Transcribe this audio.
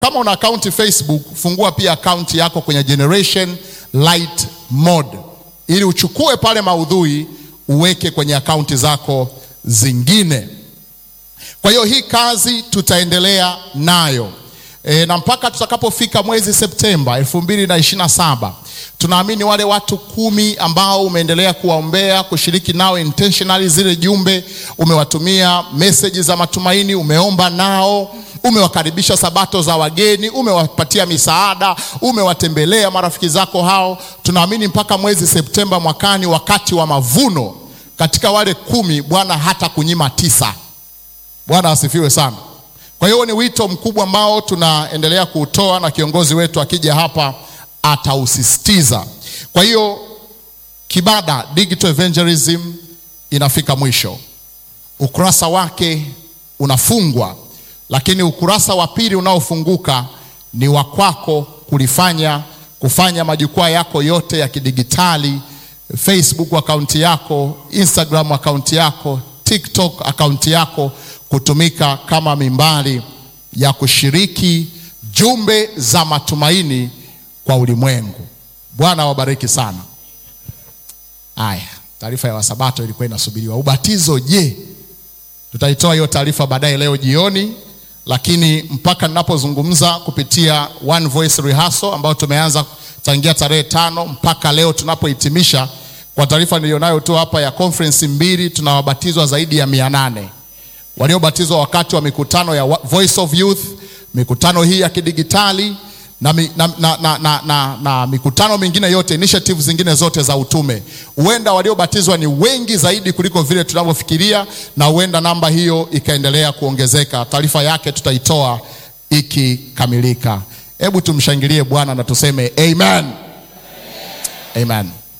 Kama una akaunti Facebook, fungua pia akaunti yako kwenye Generation Light Mode ili uchukue pale maudhui uweke kwenye akaunti zako zingine. Kwa hiyo hii kazi tutaendelea nayo e, na mpaka tutakapofika mwezi Septemba elfu mbili na ishirini na saba tunaamini wale watu kumi ambao umeendelea kuwaombea kushiriki nao intentionally zile jumbe, umewatumia meseji za matumaini, umeomba nao, umewakaribisha sabato za wageni, umewapatia misaada, umewatembelea marafiki zako hao, tunaamini mpaka mwezi Septemba mwakani, wakati wa mavuno, katika wale kumi Bwana hata kunyima tisa. Bwana asifiwe sana. Kwa hiyo ni wito mkubwa ambao tunaendelea kuutoa na kiongozi wetu akija hapa atausisitiza. Kwa hiyo Kibada Digital Evangelism inafika mwisho, ukurasa wake unafungwa, lakini ukurasa wa pili unaofunguka ni wa kwako kulifanya kufanya majukwaa yako yote ya kidigitali, Facebook akaunti yako, Instagram akaunti yako, TikTok akaunti yako kutumika kama mimbari ya kushiriki jumbe za matumaini kwa ulimwengu. Bwana awabariki sana. Haya, taarifa ya Wasabato ilikuwa inasubiriwa. Ubatizo je? Tutaitoa hiyo taarifa baadaye leo jioni, lakini mpaka ninapozungumza kupitia One Voice Rehearsal ambayo tumeanza tangia tarehe tano mpaka leo tunapohitimisha, kwa taarifa nilionayo tu hapa ya conference mbili, tunawabatizwa zaidi ya mia nane waliobatizwa wakati wa mikutano ya Voice of Youth, mikutano hii ya kidigitali na, na, na, na, na, na, na mikutano mingine yote, initiatives zingine zote za utume. Huenda waliobatizwa ni wengi zaidi kuliko vile tunavyofikiria, na huenda namba hiyo ikaendelea kuongezeka. Taarifa yake tutaitoa ikikamilika. Hebu tumshangilie Bwana na tuseme amen, amen. amen.